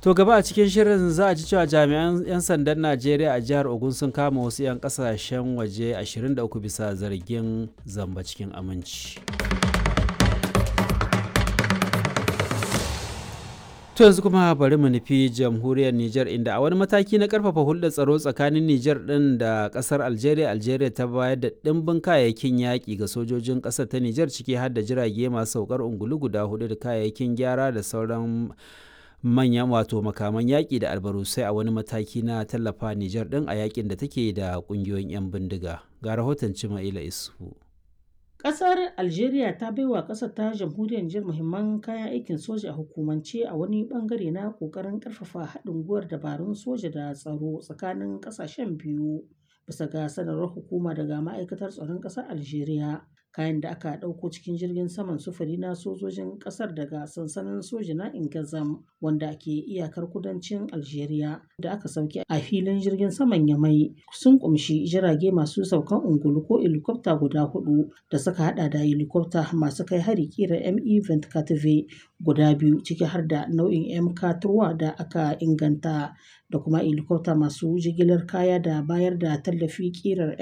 To gaba a cikin shirin za a ji cewa jami'an 'yan sandan Najeriya a jihar Ogun sun kama wasu 'yan kasashen waje 23 bisa zargin zamba cikin aminci. To yanzu kuma bari mu nufi jamhuriyar Nijar inda a wani mataki na karfafa hulɗar tsaro tsakanin Nijar ɗin da ƙasar Algeria, Algeria ta bayar da ɗimbin kayayyakin yaƙi ga sojojin ƙasar ta Nijar ciki har da jirage masu saukar ungulu guda hudu da kayayyakin gyara da sauran manyan wato makaman yaƙi da albarusai a wani mataki na tallafa Nijar ɗin a yaƙin da take da ƙungiyoyin 'yan bindiga. Ga rahoton Cima'ila Isu. Ƙasar Algeria ta baiwa ƙasar ta jamhuriyar Nijar muhimman kayan aikin soja a hukumance a wani bangare na ƙoƙarin ƙarfafa haɗin gwiwar dabarun soja da tsaro tsakanin ƙasashen biyu. Bisa ga sanarwar hukuma daga ma'aikatar tsaron ƙasar Algeria, kayan da aka ɗauko cikin jirgin saman sufuri na sojojin ƙasar daga sansanin soja na Ingazam wanda ke iyakar kudancin Algeria da aka sauke a filin jirgin saman Yamai sun kumshi jirage masu saukan ungulu ko helikwafta guda hudu da suka hada da helikwafta masu kai hari kira ME-24 guda biyu ciki har da nau'in MK3 da aka inganta da kuma helikwafta masu jigilar kaya da bayar da tallafi kirar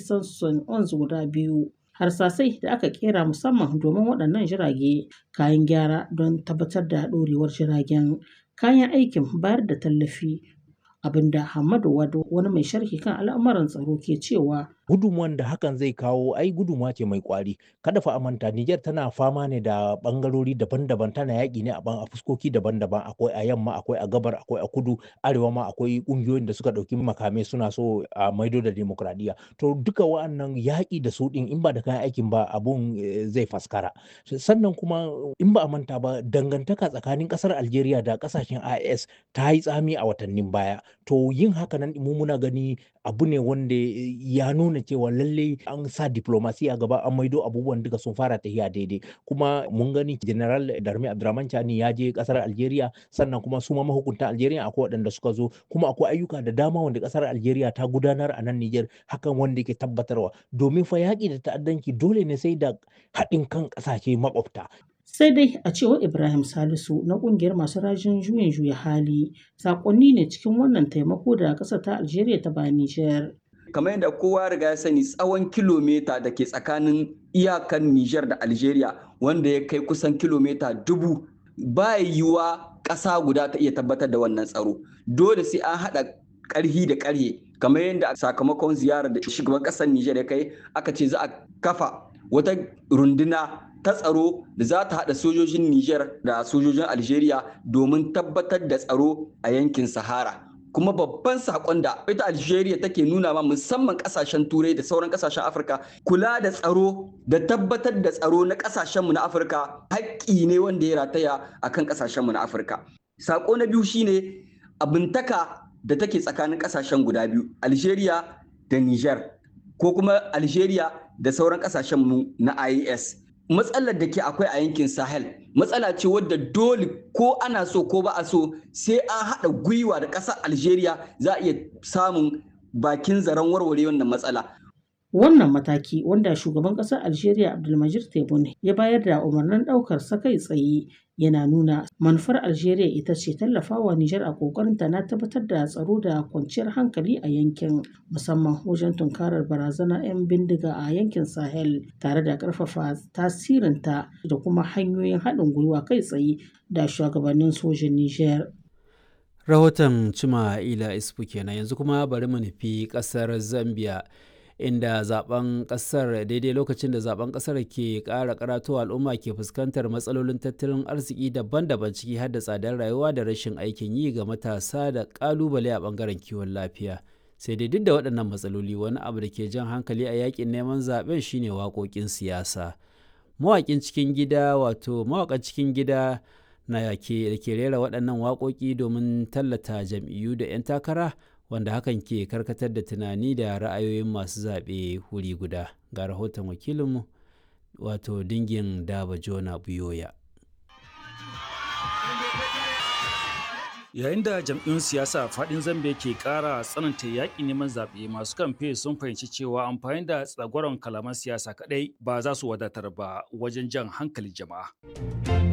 ME-11 guda biyu. harsasai da aka kera musamman domin waɗannan jirage kayan gyara don tabbatar da ɗorewar jiragen kayan aikin bayar da tallafi abinda Hamadu Wado wani mai sharhi kan al'amuran tsaro ke cewa gudunmuwan da hakan zai kawo ai gudunmuwa ce mai kwari kada fa manta Niger tana fama ne da bangarori daban-daban tana yaƙi ne a ban a fuskoki daban-daban akwai a yamma akwai a gabar akwai a kudu arewa ma akwai ƙungiyoyin da suka ɗauki makamai suna so a maido da demokradiyya to duka wa'annan yaƙi da su ɗin in ba da kayan aikin ba abun zai faskara sannan kuma in ba a manta ba dangantaka tsakanin ƙasar Algeria da ƙasashen IS ta yi tsami a watannin baya to yin haka nan mu muna gani abu ne wanda ya nuna cewa lalle an sa diplomasiya gaba an maido abubuwan duka sun fara tafiya daidai kuma mun gani general darmi abdurrahman chani ya je kasar algeria sannan kuma su ma mahukunta algeria akwai waɗanda suka zo kuma akwai ayyuka da dama wanda kasar algeria ta gudanar a nan niger hakan wanda ke tabbatarwa domin fa yaƙi da ta'addanci dole ne sai da haɗin kan ƙasashe makwabta sai dai a cewar ibrahim salisu na kungiyar masu rajin juyin juya hali sakonni ne cikin wannan taimako da ƙasar ta algeria ta ba nijar kamar yadda kowa riga ya sani tsawon kilomita da ke tsakanin iyakan nijar da algeria wanda ya kai kusan kilomita dubu ba yiwuwa ƙasa guda ta iya tabbatar da wannan tsaro dole sai an haɗa ƙarhi da ƙarhe kamar yadda sakamakon ziyarar da shugaban ƙasar nijar ya kai aka ce za a kafa wata runduna ta tsaro da za ta haɗa sojojin Nijar da sojojin Algeria domin tabbatar da tsaro a yankin Sahara. Kuma babban saƙon da ita Algeria take nuna ma musamman ƙasashen Turai da sauran ƙasashen Afirka kula da tsaro da tabbatar da tsaro na ƙasashenmu na Afirka haƙƙi ne wanda ya rataya a kan ƙasashenmu na Afirka. Saƙo na biyu shine abintaka da take tsakanin ƙasashen guda biyu Algeria da Nijar ko kuma Algeria da sauran ƙasashenmu na IAS. matsalar da ke akwai a yankin sahel matsala ce wadda dole ko ana so ko ba a so sai an haɗa gwiwa da ƙasar algeria za a iya samun bakin zaren warware wannan matsala wannan mataki wanda shugaban ƙasar algeria abdulmajid tebboune ya bayar da umarnin ɗaukar sa kai tsaye yana nuna manufar algeria ita ce tallafawa nijar a ƙoƙarinta na tabbatar da tsaro da kwanciyar hankali a yankin musamman wajen tunkarar barazanar 'yan bindiga a yankin sahel tare da ƙarfafa tasirinta da kuma hanyoyin haɗin gwiwa kai tsaye da shugabannin sojin nijar rahoton cima ila isfu kenan yanzu kuma bari mu nufi ƙasar zambia inda zaben kasar daidai lokacin da zaben kasar ke kara karatowa al'umma ke fuskantar matsalolin tattalin arziki daban-daban ciki har da tsadar rayuwa da rashin aikin yi ga matasa da kalubale a bangaren kiwon lafiya sai dai duk da waɗannan matsaloli wani abu da ke jan hankali a yakin neman zaben shine waƙoƙin siyasa mawaƙin cikin gida wato mawaƙan cikin gida na da ke rera waɗannan waƙoƙi domin tallata jam'iyyu da 'yan takara wanda hakan ke karkatar da tunani da ra'ayoyin masu zaɓe wuri guda ga rahoton wakilinmu wato dingin daba jona buyoya yayin da jam'iyyun siyasa faɗin zambia ke ƙara tsananta yaƙi neman zaɓe masu kamfe sun fahimci cewa amfani da tsagwaron kalaman siyasa kaɗai ba za su wadatar ba wajen jan hankalin jama'a